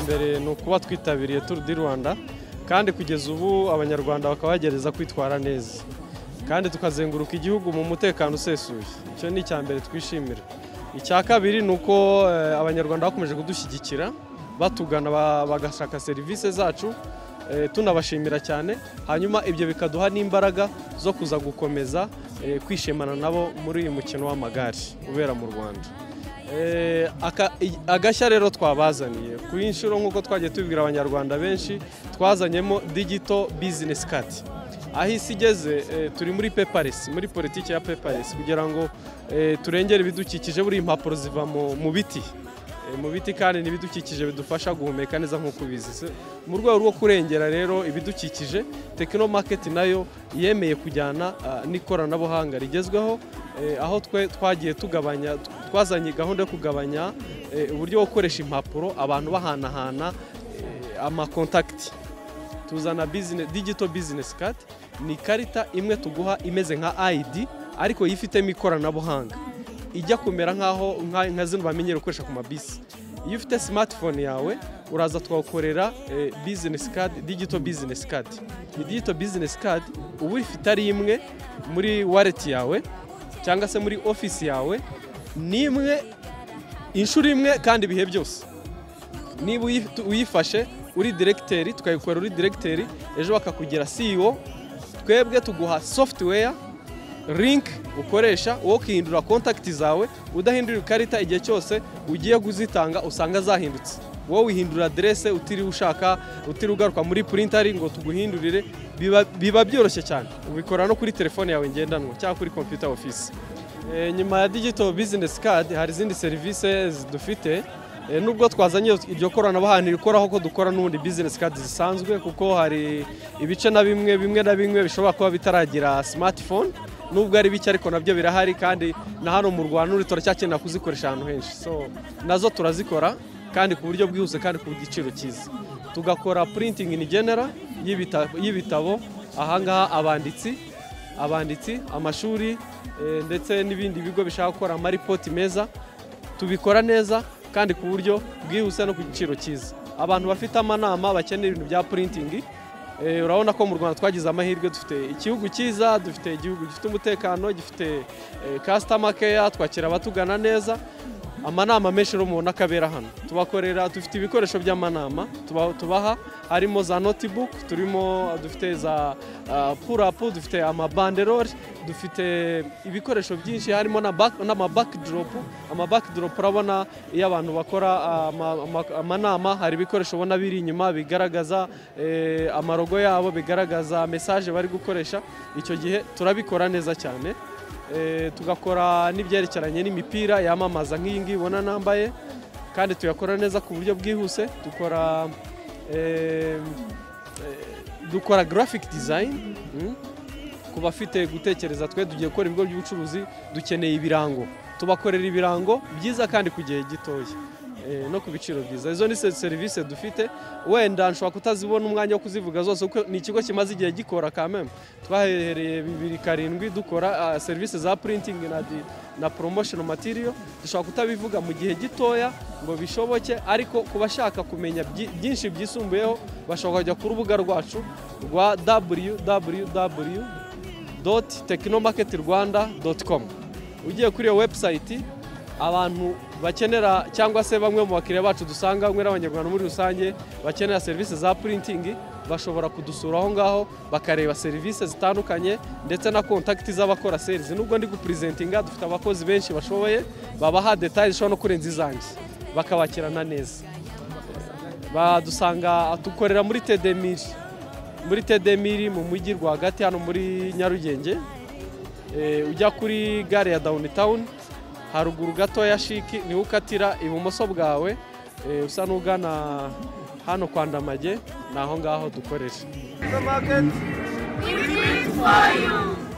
mbere ni ukuba twitabiriye turu di rwanda kandi kugeza ubu abanyarwanda bakaba bagerageza kwitwara neza kandi tukazenguruka igihugu mu mutekano usesuye icyo ni icya mbere twishimira icya kabiri ni uko eh, abanyarwanda bakomeje kudushyigikira batugana ba- bagashaka serivisi zacu eh, tunabashimira cyane hanyuma ibyo bikaduha n'imbaraga zo kuza gukomeza eh, kwishimana nabo muri uyu mukino w'amagare ubera mu rwanda Eh, aka- i- agashya rero twabazaniye ku inshuro nk'uko twagiye tubibwira abanyarwanda benshi twazanyemo digito bizinesi kati aho isi igeze eh, turi muri peparesi muri politiki ya peparesi kugira ngo eh, turengere ibidukikije buriya impapuro ziva mu- mu biti Eh, mu biti kandi n'ibidukikije bidufasha guhumeka neza nk'uko ubizi Se- mu rwego rwo kurengera rero ibidukikije tekino maketi nayo yemeye kujyana ah, n'ikoranabuhanga rigezweho eh, aho twe twagiye tugabanya twazanye gahunda yo kugabanya eh, uburyo bwo gukoresha impapuro abantu bahanahana eh, amakontakiti tuzana business, digital business card ni ikarita imwe tuguha imeze nka ID ariko yifitemo ikoranabuhanga ijya kumera nkaho nka, nka zino bamenyere gukoresha ku mabisi iyo ufite smartphone yawe uraza twakorera eh, business card digital business card iyi digital business card uba uyifite ari imwe muri wallet yawe cyangwa se muri office yawe ni imwe inshuro imwe kandi ibihe byose niba uyi- uyifashe uri diregiteri tukayikora uri diregiteri ejo bakakugira CEO twebwe tuguha software link ukoresha wo kwihindura contact zawe udahindura ikarita igihe cyose ugiye kuzitanga usanga zahindutse wowe wihindura adresse utiriwe ushaka utiriwe ugaruka muri printari ngo tuguhindurire biba, biba byoroshye cyane ubikora no kuri telefone yawe ngendanwa cyangwa kuri computer office Eh, nyuma ya digital business card hari izindi serivisi dufite Eh, nubwo twazanye iryo koranabuhanga rikoraho ko dukora n'ubundi business card zisanzwe kuko hari ibice na bimwe bimwe na bimwe bishobora kuba bitaragira smartphone nubwo ari bike ariko nabyo birahari kandi na hano mu Rwanda uri turacyakenera kuzikoresha ahantu henshi so nazo turazikora kandi ku buryo bwihuse kandi ku giciro cyiza tugakora printing in general y'ibita- y'ibitabo ahangaha abanditsi abanditsi amashuri eh, ndetse n'ibindi bigo bishaka gukora amaripoti meza tubikora neza kandi ku buryo bwihuse no ku giciro cyiza abantu bafite amanama bakeneye ibintu bya printing eh, urabona ko mu rwanda twagize amahirwe dufite igihugu cyiza dufite igihugu gifite umutekano gifite eh, customer care twakira abatugana neza amanama menshi rero mubona ko abera hano tubakorera dufite ibikoresho by'amanama tuba- tubaha harimo za notebook turimo dufite za ah, purapu dufite amabanderori dufite ibikoresho byinshi harimo na back- n'amabackdrop amabackdrop urabona iyo abantu bakora ah, ama- ama- amanama hari ibikoresho ubona biri inyuma bigaragaza eh, amarogo yabo bigaragaza mesaje bari gukoresha icyo gihe turabikora neza cyane Eh, tugakora n'ibyerekeranye n'imipira yamamaza nk'iyi ngiyi ubona nambaye kandi tuyakora neza ku buryo bwihuse dukora eh, eh, dukora graphic design mm, ku bafite gutekereza twe tugiye gukora ibigo by'ubucuruzi dukeneye ibirango tubakorera ibirango byiza kandi ku gihe gitoya eh, no ku biciro byiza izo ni se- serivisi dufite wenda nshobora kutazibona umwanya wo kuzivuga zose kuko ni ikigo kimaze igihe gikora kameme twahereye bibiri karindwi dukora ah, serivisi za printing na, di- na promotional material dushobora kutabivuga mu gihe gitoya ngo bishoboke ariko ku bashaka kumenya byi- byinsi byisumbuyeho bashobora kujya ku rubuga rwacu rwa www www.technomarketrwanda.com ugiye kuri iyo website abantu bakenera cyangwa se bamwe mu bakiriya bacu dusanga bamwe n'abanyarwanda muri rusange bakenera serivisi za printing bashobora kudusura aho ngaho bakareba serivisi zitandukanye ndetse na kontakiti z'abakora sales nubwo ndi gupresentinga dufite abakozi benshi bashoboye babaha details zishobora no kurenza izanjye bakabakirana neza badusanga dukorera muri tedemiri muri tedemiri mu mujyi rwagati hano muri nyarugenge Eh, ujya kuri gare ya downtown haruguru gato ya shiki niho ukatira ibumoso bwawe eh, usa n'ugana hano kwa ndamage ni aho ngaho dukoresha The market. We print for you.